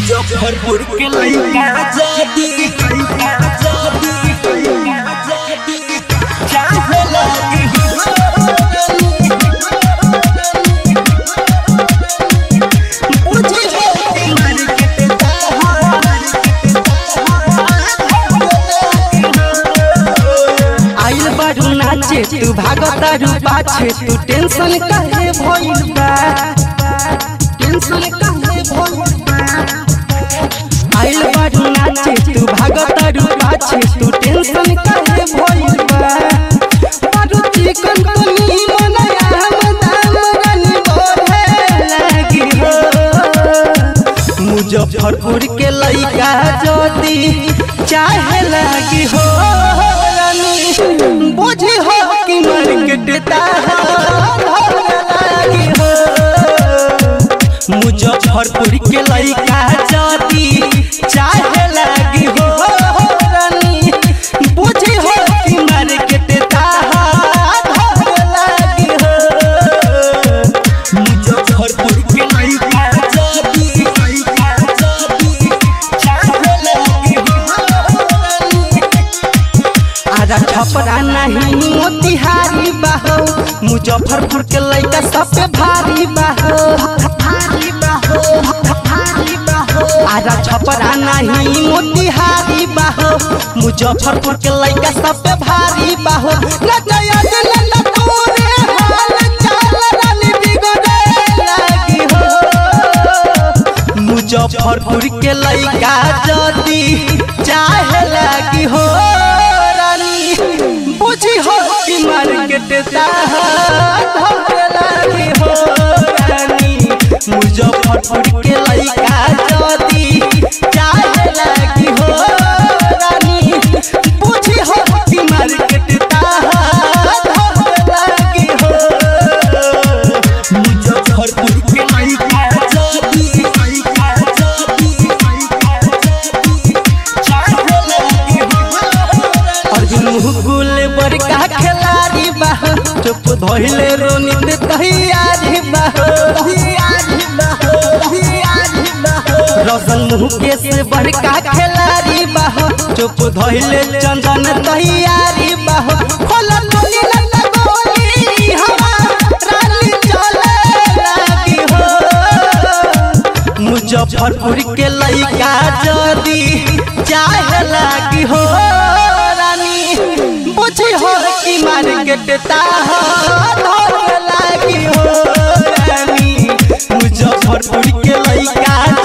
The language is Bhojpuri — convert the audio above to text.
मुजफ्फरपुर के लइका जदी लइका जदी लइका जदी चाहे लगी मुझे मर के आइल बारू नाचे तू भागतारू पाछे तू टेंशन काहे भइल बा टेंशन काहे भइल बा आइल बारू नाचे तू भागतारू पाछे तू टेंशन काहे भइल बा बारू चिकन तनी मनया हम दाम रानी बोले लागी हो मुजफ्फरपुर के लइका जदी चाहे लागी हो रानी बुझी हो कि मार्केट लागी हो मुजफ्फरपुर के लइका जदी चाहे लागी हो रानी बुझी हो कि मार्केट लागी हो मुजफ्फरपुर के लइका जदी लइका जदी चाहे लगी आजा छपरा नहीं मोतिहारी बाहो मुजफ्फरपुर के लइका सब पे भारी बाहो भारी बाहो भारी बाहो आजा छपरा नहीं मोतिहारी बाहो मुजफ्फरपुर के लइका सब पे भारी बाहो न जया न तोरे हाल चाल रानी बिगड़े लागी हो मुजफ्फरपुर के लइका जदी चाहे लागी हो रानी बुझी हो कि मार्केट धरे लागी हो रानी मुजफ्फरपुर के लइका जदी चाहे लागी हो रानी बुझी हो कि मार्केट धरे लागी हो मुजफ्फरपुर के लइका जदी लइका जदी लइका जदी चाहे लगी अर्जुन मुकुल बड़का खिलाड़ी बाह चुप धोइले रोनित तैयारी बाह रसन मुकेश बड़का खिलाड़ी बाह चुप धोइले चंदन तैयारी बाह खोल टोली लता गोली हवा रानी चले लागी हो मुजफ्फरपुर के लइका जदी चाहे लागी हो रानी बुझी हो कि मार्केट ताह लागी हो रानी मुजफ्फरपुर के लइका